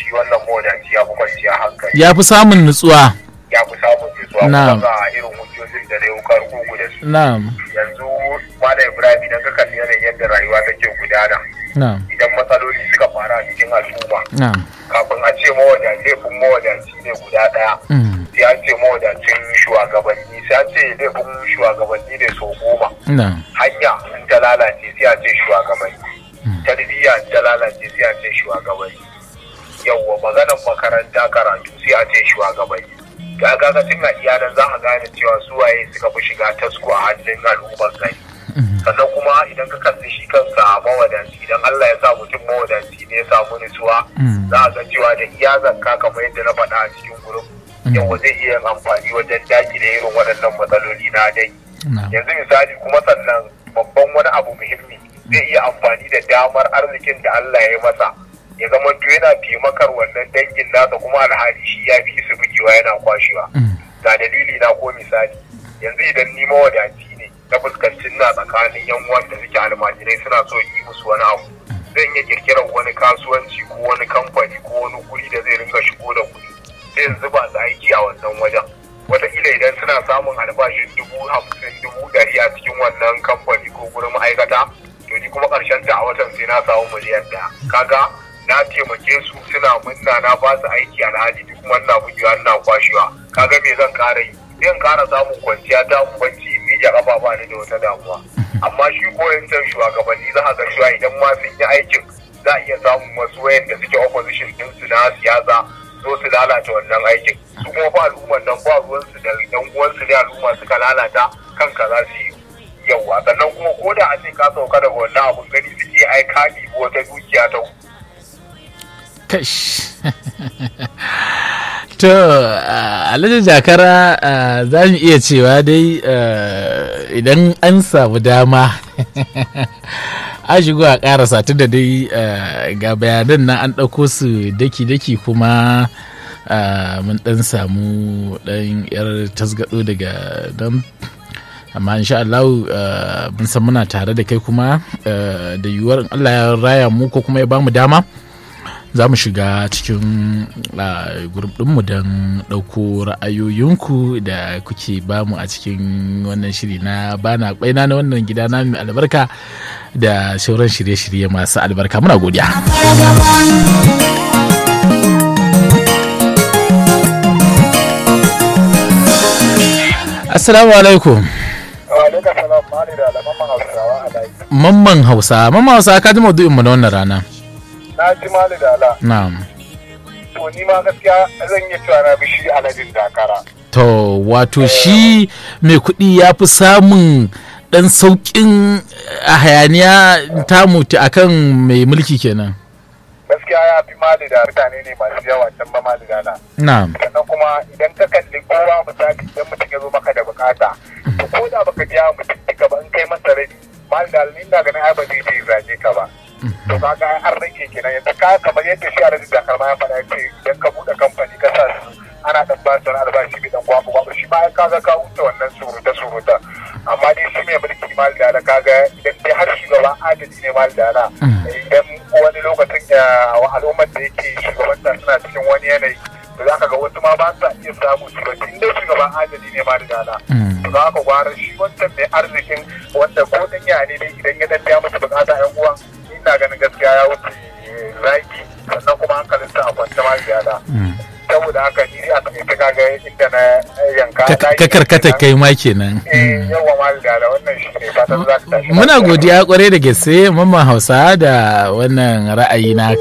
shi wannan mawadaci ya fi kwanciya hankali ya fi samun nutsuwa ya fi samun nutsuwa Na'am. kuma ga irin hujjojin da dai wukar kugu da su na'am yanzu Malam Ibrahim idan ka kalli yanayin yadda rayuwa take gudana na'am idan matsaloli suka faru a cikin al'umma na'am kafin a ce mawadaci laifin mawadaci ne guda ɗaya mm, sai an ce mawadacin shugabanni sai an ce laifin shugabanni ne sau goma na'am hanya in ta lalace sai a ce shugabanni tarbiyya in ta lalace sai a ce shugabanni yawwa maganan makaranta karatu sai a ce shugabanni ga gaga tun a iyalan za a gane cewa su waye suka fi shiga tasko a hannun al'ummar gari sannan kuma idan ka kalli shi kansa mawadaci idan Allah ya sa mutum mawadaci ne ya samu nutsuwa Mm. za a ga cewa da iya zakka kamar yadda na faɗa a cikin gurin yawa zai iya yin amfani wajen dakile irin waɗannan matsaloli na dai na'am yanzu misali kuma sannan babban wani abu muhimmi zai iya amfani da damar arzikin da Allah ya yi masa ya zama to yana taimakar wannan dangin nasa kuma alhali shi ya fi su bugewa yana kwashewa Mm. ga dalili na ko misali yanzu idan ni mawadaci ne na fuskancin na tsakanin yan uwan da suke almajirai suna so yi musu wani abu zan iya kirkirar wani kasuwanci ko wani kamfani ko wani guri da zai ringa shigo da kuɗi sai in zuba su aiki a wannan wajen wataƙila idan suna samun albashin dubu hamsin dubu ɗari a cikin wannan kamfani ko gurin ma'aikata to ni kuma ƙarshen ta a watan sai na samu miliyan ɗaya kaga na taimake su suna munna na ba su aiki alhali duk kuma ina bugewa ina kwashewa kaga me zan ƙara yi zan ƙara samun kwanciya ta kwanci in miƙe ƙafa ba ni da wata damuwa amma shi koyancan shugabanni za a ga cewa idan ma sun yi aikin za a iya samun wasu wayanda suke opposition ɗinsu na siyasa zo su lalata wannan aikin su kuma fa al'ummar nan ba ruwansu da yan uwansu ne al'umma suka lalata kanka za su yi yauwa sannan kuma ko da a ce ka sauka daga wannan abun gani suke ai ka ɗibi wata dukiya ta kash to ah, alhaji jakara ah, za mu iya cewa dai ah, idan an samu dama a shigo a karasa tun da dai ah, ga bayanan nan an ɗauko su daki-daki kuma ah, mun ɗan samu ɗan yar tasgado daga don amma insha Allah ah, mun san muna tare da kai kuma ah, da yiwuwar in Allah ya raya mu ko kuma ya bamu dama za mu shiga cikin grup ɗinmu don ɗauko ra'ayoyinku da kuke bamu a cikin wannan shiri na bana kwaina na wannan gida na mai albarka da sauran shirye-shirye masu albarka muna godiya assalamu alaikum Alaika salam mali da alaman hausawa a layi. mamman hausa mamman hausa ka ji maudu'in mu na wannan rana Na ji mali da ala. na'am To ni ma gaskiya zan iya cewa na bishi aladin dakara. To, wato shi mai kuɗi ya fi samun ɗan sauƙin a hayaniya ta mutu akan mai mulki kenan. Gaskiya ya fi mali da mutane ne masu yawa can ba mali da ala. Na'am. Sannan kuma idan ka kalli kowa misali idan mutum ya zo maka da bukata. To ko da baka biya mutum duka ba in kai masa rabi. Mali da ala ni ina ganin ai ba zai je zage ka ba. To kaga an rage kenan yanzu ka kamar yadda shi a rajin dakar ma ya faɗa ya ce idan ka buɗe kamfani ka sa su ana dan ba su wani albashi bai dan kwaku kwaku shi ma ya kaga ka wuce wannan suruta suruta amma dai shi mai mulki mal da ala kaga idan dai har shugaba adali ne mal da ala idan wani lokacin ya wa al'ummar da yake shugabanta suna cikin wani yanayi to za ka ga wasu ma ba sa iya samu su ba tun dai shugaban adali ne mal da ala to za ka gwara shi wancan mai arzikin wanda ko dan ya ne dai idan ya dan biya masa bukata yan uwan ina ganin gaskiya ya wuce zaki sannan kuma hankalinsa a kwance mal da ala saboda haka ni a takaice kaga inda na yanka Ka karkata kai ma kenan. eh yawa mal da wannan shi ne fatan za ka tashi Muna godiya kwarai da gaske mamman hausa da wannan ra'ayi na